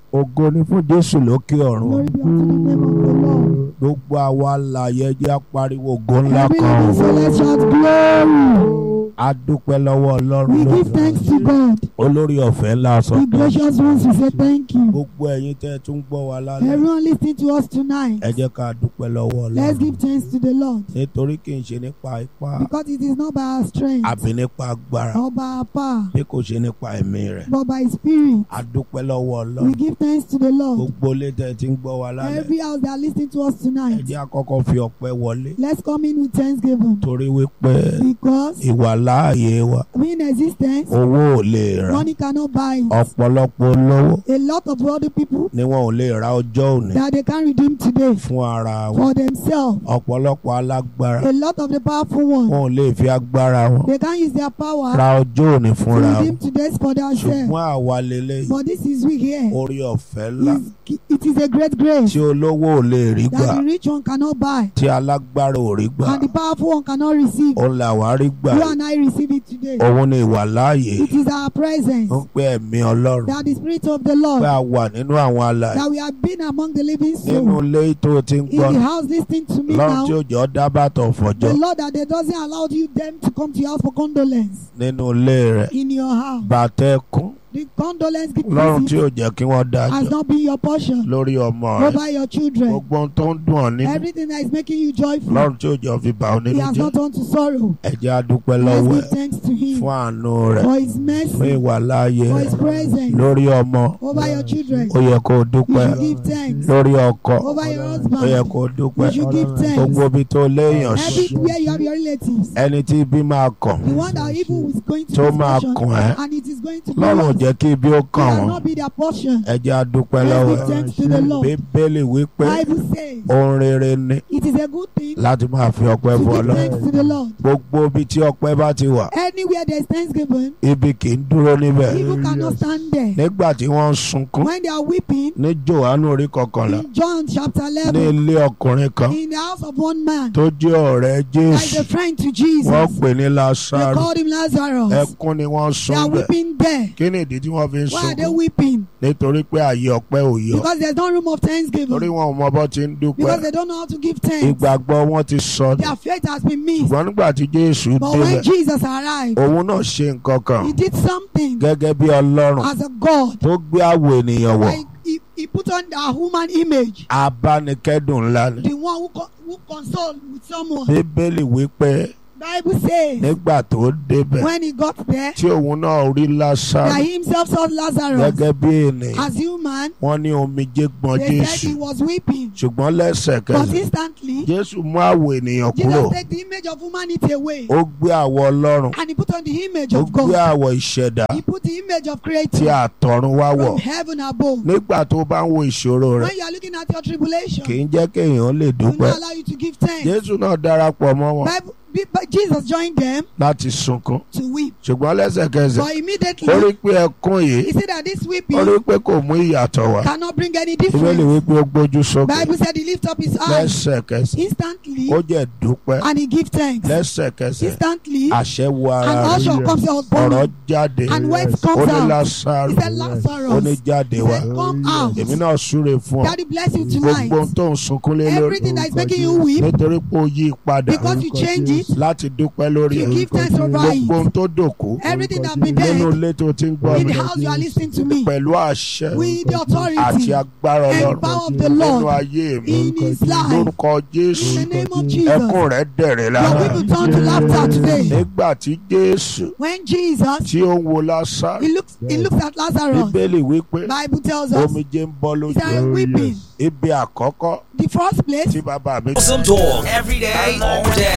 ògo ni fún jésù lókè ọ̀run Glory be unto the name of the Lord. gbogbo àwa alààyè jẹ́ apariwo ògo ńlá Every kan living soul, let's shout glory. a dúpẹ́ lọ́wọ́ ọlọ́run We give lónìí thanks to God. olórí ọ̀fẹ́ ńlá sọ The pé gracious ones, we say thank you. gbogbo ẹ̀yin tẹ́ ẹ tún gbọ́ wa lálẹ́ Everyone listening to us tonight, ẹ jẹ́ ká dúpẹ́ lọ́wọ́ let's ọlọ́run give thanks to the Lord. nítorí kì í ṣe nípa ipá Because it is not by our strength àbí nípa agbára or by our power, bí kò ṣe nípa ẹ̀mí rẹ̀ but by His Spirit. a dúpẹ́ lọ́wọ́ We ọlọ́run give thanks to the Lord. gbogbo ilé tẹ́ ẹ ti ń gbọ́ wa lálẹ́ Every house that are listening to us ẹ tonight, jẹ́ àkọ́kọ́ fi ọpẹ́ wọlé let's come in with thanksgiving. torí wípé Because ìwà láàyè wa in existence, owó ò lè rà money cannot buy it. ọ̀pọ̀lọpọ̀ olówó A lot of other people ni wọn ò lè ra ọjọ́ òní that they can redeem today fún ara wọn for themselves. ọ̀pọ̀lọpọ̀ alágbára A lot of the powerful ones, wọn ò lè fi agbára wọn they can use their power ra ọjọ́ òní to fúnra redeem wọn today's for themselves. ṣùgbọ́n àwa lélẹ́yìí But this is we here. orí ọ̀fẹ́ ńlá Is- It is a great grace tí olówó ò lè rí gbà that the rich one cannot buy tí alágbára ò rí gbà and the powerful one cannot receive. òun làwa rí gbà You and I receive it today. òun ni ìwà láàyè It is our presence ń pé ẹ̀mí ọlọ́run that the Spirit of the pé Lord a wà nínú àwọn alàyè that we have been among the living nínú souls ilé tó ti ń in gbọ́ the house listening to me lọ́run tí now. ó jọ dábàtọ̀ fọjọ́ The Lord that they doesn't allow you them to come to your house for condolence nínú ilé rẹ̀ in your house. bàtẹ́kùn The condolence lọ́run tí gift ó jẹ́ kí wọ́n has dájọ́ not been your portion lórí ọmọ rẹ̀ over your children. gbogbo ohun tó ń dùn ọ́ nínú Everything that is making you joyful, lọ́run tí ó jọ fi bà ọ́ He nínú has jẹ́ not turned to sorrow. ẹ jẹ́ a dúpẹ́ Let's lọ́wọ́ give ẹ̀ thanks to Him fún àánú rẹ̀ for His fún mercy, ìwà láàyè for rẹ̀ His presence lórí ọmọ over your children. ó yẹ kó o You dúpẹ́ should give thanks lórí ọkọ over your ó yẹ husband. kó o dúpẹ́ You should give thanks. gbogbo ibi tó léèyàn sí Everywhere you have your relatives. ẹni tí ibi máa kàn The one that evil is going to tó be máa portion, kàn ẹ́ and it is going to be lọ́run ò yours. jẹ́ kí ibi ó It kàn will wọ́n not be their portion. ẹ jẹ́ a dúpẹ́ Let's lọ́wọ́ give ẹ̀ thanks to the Lord. bíbélì wípé Bible says ohun rere ni it is a good thing láti máa fi ọpẹ́ to fún give Ọlọ́run thanks to the Lord. gbogbo ibi tí ọpẹ́ bá ti wà Anywhere there is thanksgiving, ibi kì í dúró níbẹ̀ evil cannot stand there. nígbà tí wọ́n ń sunkún When they are weeping, ní Jòhánù orí kọkànlá in John chapter ní 11, ilé ọkùnrin kan in the house of one man tó jẹ́ ọ̀rẹ́ that is Jésù a friend to wọ́n Jesus, pè ní they Lásárù called him Lazarus. ẹkún ni wọ́n They sun are bẹ̀ weeping there. kí ni ìdí tí wọ́n fi ń Why are they sunkún weeping? nítorí pé àyè ọpẹ́ ò yọ Because there's no room of torí thanksgiving. wọn ò mọ bó ti ń dúpẹ́ Because they don't know how to give thanks. ìgbàgbọ́ wọn ti sọ Their faith has been missed. ṣùgbọ́n nígbà tí Jésù But when débẹ̀ Jesus arrived, òun náà ṣe nǹkan kan he did something gẹ́gẹ́ bí Ọlọ́run as a God. tó gbé àwọ̀ ènìyàn wọ̀ Like he, he put on a human image, abánikẹ́dùn ńlá ni the one who, co- who console with someone. Bíbélì wípé Bible says nígbà tó débẹ̀ when he got there, tí òun náà rí Lásárù that he himself saw Lazarus gẹ́gẹ́ bí ènìyàn as human. wọ́n ní omijé gbọ̀n They said Jésù he was weeping, ṣùgbọ́n but lẹ́sẹ̀kẹsẹ̀ instantly Jésù mú àwọ̀ ènìyàn kúrò Jesus take the image of humanity away, ó gbé àwọ̀ Ọlọ́run and he put on the image ó of gbé God. àwọ̀ ìṣẹ̀dá He put the image of tí creator àtọ̀run wá wọ̀ from heaven above. nígbà tó bá ń wo ìṣòro rẹ̀ When you are looking at your tribulation, kì í jẹ́ kéèyàn lè will dúpẹ́ not allow you to give thanks. Jésù náà darapọ̀ mọ́ wọn Bible, Be- but Jesus joined them láti sunkún to weep. ṣùgbọ́n lẹ́sẹ̀kẹsẹ̀ But immediately, ó rí pé ẹkún yìí he said that this ó weeping rí pé kò mú ìyàtọ̀ wá cannot bring any ìbéèrè difference. wípé ó gbójú sókè Bible said he lift up his eyes lẹ́sẹ̀kẹsẹ̀ instantly ó jẹ́ dúpẹ́ and he give thanks. lẹ́sẹ̀kẹsẹ̀ Instantly, àṣẹ wo and ara also rẹ̀ comes out ọ̀rọ̀ burning. jáde And words ó comes ní out. Lásárù He said, ó ní Lazarus, jáde he wá said, come out. èmi náà súre fún ọ Daddy bless you tonight. gbogbo ohun tó ń sunkún lé lórí Everything that is making you weep, nítorí pé ó yí padà because you change it, láti dúpẹ́ lórí you ẹ̀ give thanks over gbogbo it. ohun tó dòkú Everything that been nínú dead, ilé tó ti ń gbọ́ in mi the house you are listening to me, pẹ̀lú àṣẹ with the àti authority agbára and Ọlọ́run power of the nínú Lord ayé mi in his life. lórúkọ Jésù In the name of Jesus, ẹkún rẹ̀ dẹ̀rẹ̀ your lára people turn to laughter today. nígbà tí Jésù When Jesus, tí ó ń wo Lásárù he looks, he looks at Lazarus. Bíbélì wípé Bible tells us omijé ń bọ́ he lójú started weeping. ibi àkọ́kọ́ The first place, tí bàbá mi Awesome talk every day, all day.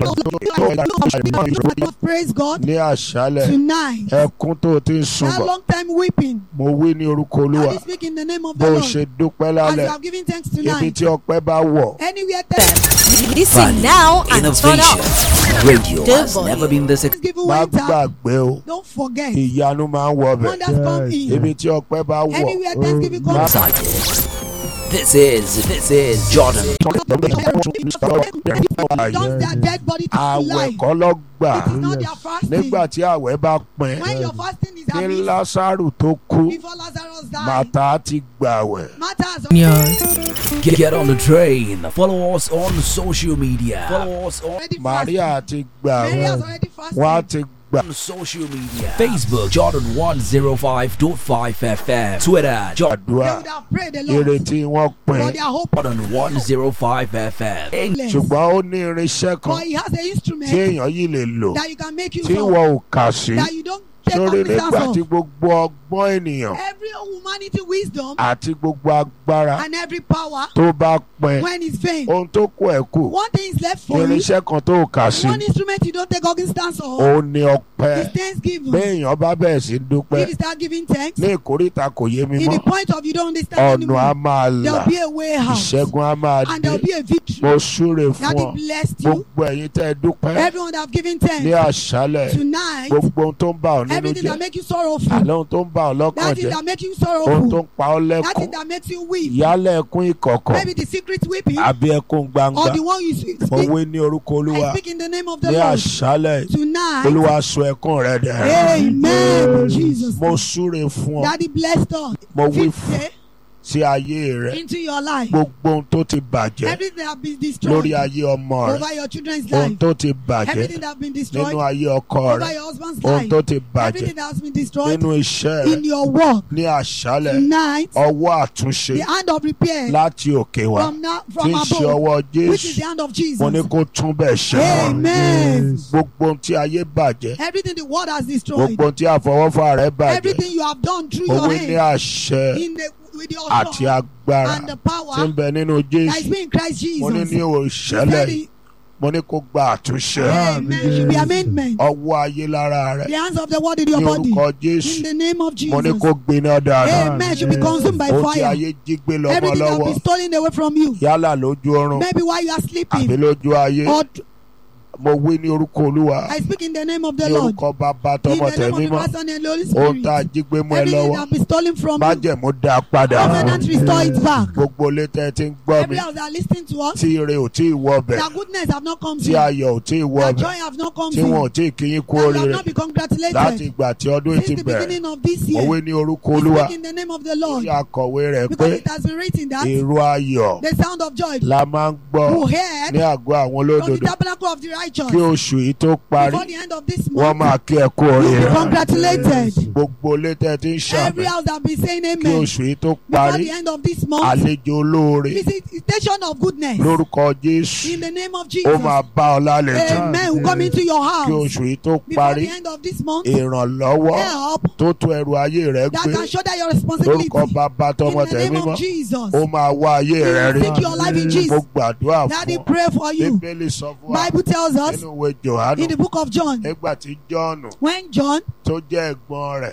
praise God ní àṣálẹ̀ tonight. ẹkún tó ti ń sun That bọ̀ long time weeping. mo wí ní orúkọ I Olúwa will speak in the name of bó the o Lord. ṣe dúpẹ́ As you lálẹ́ have given thanks ibi tonight. tí ọpẹ́ bá wọ̀ Anywhere thanks Listen now and turn Innovation. up. Radio has Devil. never been this given má went out. gbàgbé o Don't forget. ìyanu máa ń wọ bẹ̀ Wonders come in. ibi tí ọpẹ́ bá wọ̀ Anywhere Thanksgiving comes. excited. This is this is Jordan. Don't their dead body to àwẹ̀ life. kọ́ ló gbà It is not their fasting. nígbà tí àwẹ̀ bá pín When your fasting is kí happening lásàrù tó kú before Lazarus died, màtá ti gbàwẹ̀. matters. Get, get on the train. Follow us on social media. Follow us on Already Maria fasting. ti Mary gbàwẹ̀ has already fasted. wọ́n á ti gbà. social media. Facebook Jordan 105.5 FM. Twitter Jordan They àdúrà would have prayed a lot ìrètí wọn for pín their hope. Jordan 105 FM. ṣùgbọ́n ó ní irinṣẹ́ kan But he has an tí instrument èèyàn yìí lè lò that you can make use tí of. wọn ò kà sí That you don't take sórí nígbà cognizance tí of. gbogbo ọgbọ́n ènìyàn Every humanity wisdom àti gbogbo agbára and every power tó bá pín when it's vain. ohun tó kù ẹ̀ kù One thing is left for you. irinṣẹ́ kan tó kà sí One instrument you don't take cognizance of òun ni ọpẹ́ is thanksgiving. béèyàn bá bẹ̀rẹ̀ sí dúpẹ́ If you start giving thanks, ní ìkórìtà kò yé mi in the mọ́ point of you don't understand ọ̀nà á anymore, máa là there'll be a way out. ìṣẹ́gun á máa And dé there'll be a victory. mo súre fún That ọ he blessed you. gbogbo ẹ̀yin tẹ́ ẹ dúpẹ́ Everyone that have given ní thanks àṣálẹ̀ tonight, gbogbo ohun tó ń bà ọ́ nínú everything jẹ́ that make you sorrowful, àlẹ́ ohun tó ń bà ọ́ lọ́kàn that thing jẹ́ that make you ohun tó sorrowful, ń pa ọ́ that lẹ́kún thing that makes you weep, yálẹ̀ ẹkún ìkọ̀kọ̀ maybe the secret weeping, àbí ẹkún gbangba or the one you speak. mo wí ní orúkọ olúwa I speak in the name of the ní Lord àṣálẹ̀ tonight. olúwa sọ ẹkún rẹ dẹ̀ Amen. Jesus. mo súre fún ọ Daddy blessed us. mo wí Fifth fún day sí ayé rẹ into your life. gbogbo ohun tó ti bàjẹ́ Everything that have been lórí destroyed ayé ọmọ rẹ over your children's ohun life. tó ti bàjẹ́ Everything that have been nínú destroyed ayé ọkọ over rẹ your husband's ohun life. tó ti bàjẹ́ Everything that has been destroyed nínú iṣẹ́ rẹ in your work ní àṣálẹ̀ tonight. ọwọ́ àtúnṣe The hand of repair láti òkè wá from now tí from ń ṣe above, ọwọ́ which is Jésù the hand of mo ní Jesus. kó tún bẹ̀ ṣe Amen. gbogbo ohun tí ayé bàjẹ́ Everything the world has destroyed. gbogbo ohun tí àfọwọ́fà rẹ bàjẹ́ Everything you have done through mo your wí ní hand àṣẹ in the with your àti authority agbára and the tí ń power bẹ nínú that is Jésù being Christ mo ní Jesus. ní You òṣèlè said it- mo ní kó gba àtúnṣe Amen. Should be amendment. ọwọ́ ayé lára rẹ The hands of the world in your ní body. orúkọ In Jésù the name of mo ní Jesus. kó gbiná dáadáa Amen. Should be consumed by ohun tí fire. ayé jí gbé lọ́mọ Everything that lọ́wọ́ will be stolen away from you. yálà lójú oorun Maybe while you are àbí sleeping. lójú ayé Or mo wí ní orúkọ Olúwa I speak in the name of the ní Lord. orúkọ bàbá In tọmọ the name of the tẹ̀mímọ́ Father and the Holy ohun tá a Spirit. jí gbé mọ́ ẹ Everything lọ́wọ́ that be stolen from you. májẹ̀mú dá a padà Covenant restore it back. gbogbo ilé tẹ́ ẹ ti ń gbọ́ mi Every house that are listening to us. tí ire ò tí ì wọ bẹ̀ That goodness have not come to tí you. ayọ̀ ò tí ì wọ That bẹ̀ joy have not come tí to wọn ò you. tí ì kí yín kú That you have oríire not been láti congratulated. ìgbà tí ọdún yìí ti Since the bẹ̀rẹ̀ beginning of this mo wí year. ní orúkọ We Olúwa speak in the name of the tí Lord. akọ̀wé rẹ̀ pé Because it has been written that èrò ayọ̀ the sound of joy la máa ń gbọ́ who heard ní àgọ́ àwọn from the olódodo tabernacle of the righteous kí oṣù yìí tó parí before the end of this wọ́n month. máa kí ẹ kú You'll be oríire congratulated. gbogbo ilé tẹ́ ẹ ti ń ṣàmì Every house that be saying kí amen oṣù yìí tó before parí the end of this month. àlejò olóore Visitation of goodness lórúkọ Jésù in the name of ó Jesus. máa bá ọ lálejò Amen. Will come into your kí house oṣù yìí tó before parí the end of this month. ìrànlọ́wọ́ Help tó tó ẹrù ayé rẹ that gbé can shoulder your responsibility lórúkọ bàbá in tọmọ the name tẹ̀mí mọ́ of Jesus. ó máa wá ayé rẹ rí Seek your life in mo Jesus. gbàdúrà Daddy, fún pray ọ for you. bíbélì sọ fún wa Bible tells us nínú ìwé Jòhánù in the book of John nígbà tí Jọ́ọ̀nù when John tó jẹ́ ẹ̀gbọ́n rẹ̀